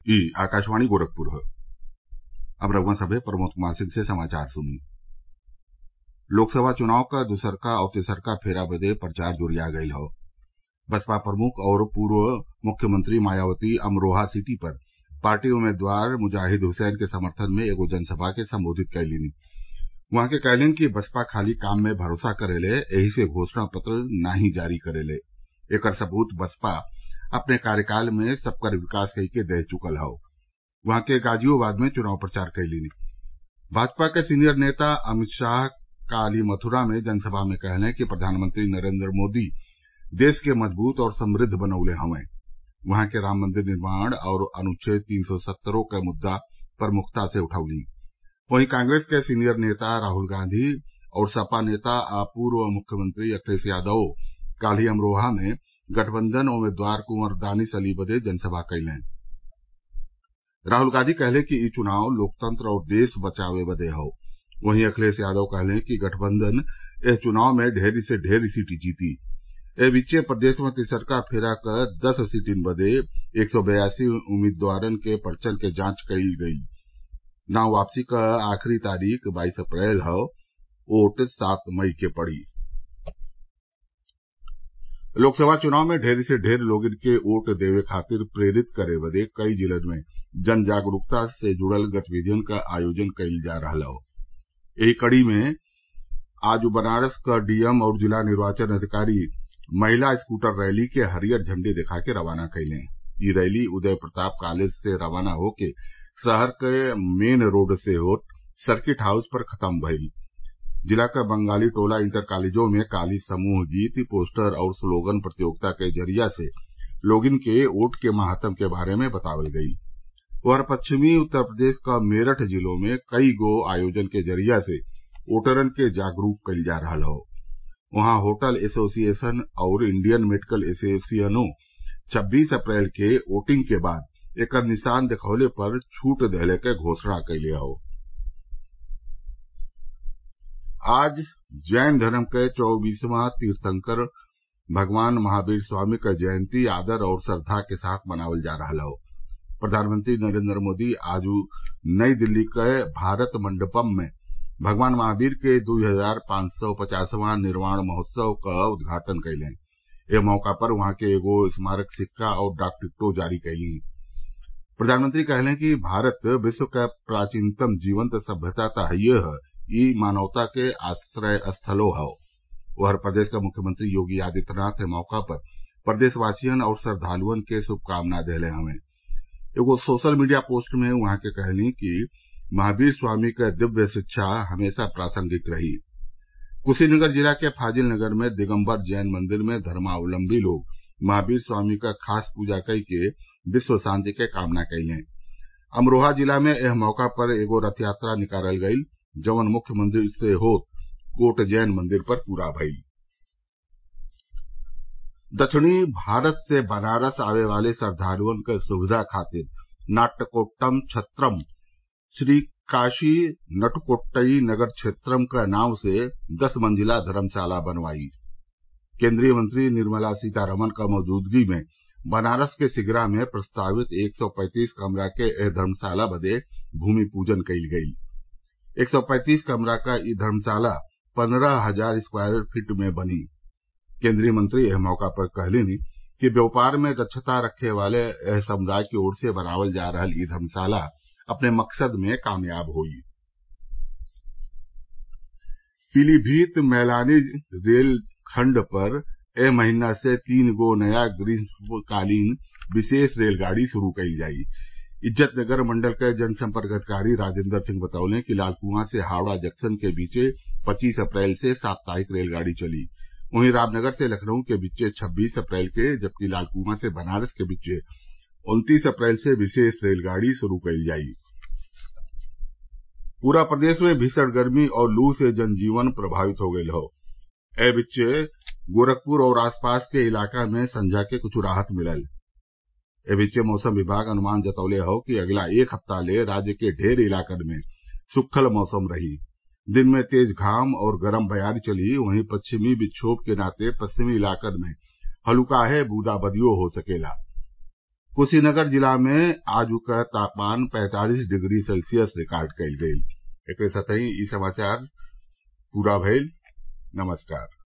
ई आकाशवाणी गोरखपुर अब रउआ सभे प्रमोद कुमार सिंह से समाचार सुनी लोकसभा चुनाव क दूसरका और तेसरका फेरा बदे प्रचार जोरिया गईल हौ बसपा प्रमुख और पूर्व मुख्यमंत्री मायावती अमरोहा सीटी पर पार्टी उम्मीदवार मुजाहिद हुसैन के समर्थन में एगो जनसभा के संबोधित कईलीं उहाँ के कहलीन कि बसपा खाली काम में भरोसा करेले एही से घोषणा पत्र नाही जारी करेले एकर सबूत बसपा अपने कार्यकाल में सबकर विकास कइके दे चुकल हौ उहाँ के गाजियाबाद में चुनाव प्रचार कईलीं भाजपा के सीनियर नेता अमित शाह काल्हि मथुरा में जनसभा में कहलें कि प्रधानमंत्री नरेन्द्र मोदी देश के मजबूत और समृद्ध बनवले हवें वहां के राम मंदिर निर्माण और अनुच्छेद तीन सौ सत्तरों क मुद्दा प्रमुखता से उठौलीं वहीं कांग्रेस के सीनियर नेता राहुल गांधी और सपा नेता आ पूर्व मुख्यमंत्री अखिलेश यादव काल्हि अमरोहा में गठबंधन उम्मीदवार कुंवर दानिश अली बदे जनसभा कइलें राहुल गांधी कहले कि ई चुनाव लोकतंत्र और देश बचावे बदे हौ वहीं अखिलेश यादव कहलें कि गठबंधन एह चुनाव में ढेरी से ढेरी सीट जीती ए बीचे प्रदेश में तिसरका फेरा क दस सीटिन बदे एक सौ बयासी उम्मीदवारन के पर्चन के जांच कईल गई नाम वापसी क आखिरी तारीख बाईस अप्रैल हौ वोट सात मई के पड़ी लोकसभा चुनाव में ढेर से ढेर लोगन के वोट देवे खातिर प्रेरित करे बदे कई जिलन में जन जागरूकता से जुड़ल गतिविधियन क आयोजन कईल जा रहल हौ एही कड़ी में आज बनारस क डीएम और जिला निर्वाचन अधिकारी महिला स्कूटर रैली के हरियर झंडी दिखा के रवाना कइलें ई रैली उदय प्रताप कॉलेज से रवाना होके शहर के मेन रोड से होत सर्किट हाउस पर खत्म भइल जिला क बंगाली टोला इंटर कॉलेजों में काल्हि समूह गीत पोस्टर और स्लोगन प्रतियोगिता के जरिया से लोगन के वोट के महत्व के बारे में बतावल गयी उधर पश्चिमी उत्तर प्रदेश क मेरठ जिलों में कई गो आयोजन के जरिया से वोटरन के जागरूक कईल जा रहल हौ वहां होटल एसोसिएशन और इंडियन मेडिकल एसोसिएशनों छब्बीस अप्रैल के वोटिंग के बाद एकर निशान देखवले पर छूट देहले क घोषणा कइले हौ आज जैन धर्म के चौबीसवां तीर्थंकर भगवान महावीर स्वामी क जयंती आदर और श्रद्वा के साथ मनावल जा रहल हौ प्रधानमंत्री नरेन्द्र मोदी आज नई दिल्ली के भारत मंडपम में भगवान महावीर के दू हजार पांच सौ पचासवां निर्वाण महोत्सव क उद्घाटन कइलें एह मौका पर वहां के एगो स्मारक सिक्का और डाक टिकटो जारी कइलीं प्रधानमंत्री कहलें कि भारत विश्व क प्राचीनतम जीवंत सभ्यता त हइये ह ई मानवता के आश्रय स्थलो हौ उधर प्रदेश क मुख्यमंत्री योगी आदित्यनाथ एह मौका पर प्रदेशवासियन और श्रद्वालुअन के शुभकामना देहले हवें एगो सोशल मीडिया पोस्ट में उहाँ के कहलीं कि महावीर स्वामी क दिव्य शिक्षा हमेशा प्रासंगिक रही कुशीनगर जिला के फाजिलनगर में दिगम्बर जैन मंदिर में धर्मावलम्बी लोग महावीर स्वामी क खास पूजा कई के विश्व शांति के कामना कइलें अमरोहा जिला में एह मौका पर एगो रथ यात्रा निकालल गईल जवन मुख्य मंदिर से होत कोट जैन मंदिर पर पूरा भइल दक्षिणी भारत से बनारस आवे वाले श्रद्वालुअन क सुविधा खातिर नाट्यकोट्टम छत्रम श्री काशी नटकोट्टई नगर क्षेत्रम क नाव से दस मंजिला धर्मशाला बनवाई केन्द्रीय मंत्री निर्मला सीतारमन क मौजूदगी में बनारस के सिगरा में प्रस्तावित एक सौ पैंतीस कमरा के एह धर्मशाला बदे भूमि पूजन कईल गईल एक सौ पैंतीस कमरा क ई धर्मशाला पन्द्रह हजार स्क्वायर फीट में बनी केन्द्रीय मंत्री एह मौका पर कहलीन कि व्यापार में दक्षता रखे वाले एह समुदाय की ओर से बनावल जा रहल ई धर्मशाला अपने मकसद में कामयाब होई पीलीभीत मैलानी रेल खंड पर एह महीना से तीन गो नया ग्रीष्मकालीन विशेष रेलगाड़ी शुरू कईल जाई इज्जतनगर मंडल के जनसंपर्क अधिकारी राजेन्द्र सिंह बतौले कि लालकुआं से हावड़ा जंक्शन के बीचे पच्चीस अप्रैल से साप्ताहिक रेलगाड़ी चली वहीं रामनगर से लखनऊ के बीचे छब्बीस अप्रैल के जबकि लालकुआं से बनारस के बीचे उन्तीस अप्रैल से विशेष रेलगाड़ी शुरू कईल जाई पूरा प्रदेश में भीषण गर्मी और लू से जनजीवन प्रभावित हो गयल हौ ए बीचे गोरखपुर और आसपास के इलाका में संझा के कुछ राहत मिलल ए बीचे मौसम विभाग अनुमान जतौले हौ कि अगला एक हफ्ता ले राज्य के ढेर इलाकन में सुक्खल मौसम रही दिन में तेज घाम और गरम बयारी चली वहीं पश्चिमी विक्षोभ के नाते पश्चिमी इलाकन में हल्काहे बूंदाबांदियो हो सकेला कुशीनगर जिला में आजू क तापमान पैंतालीस डिग्री सेल्सियस रिकार्ड कइल गयल एकरे साथही इ समाचार पूरा भइल नमस्कार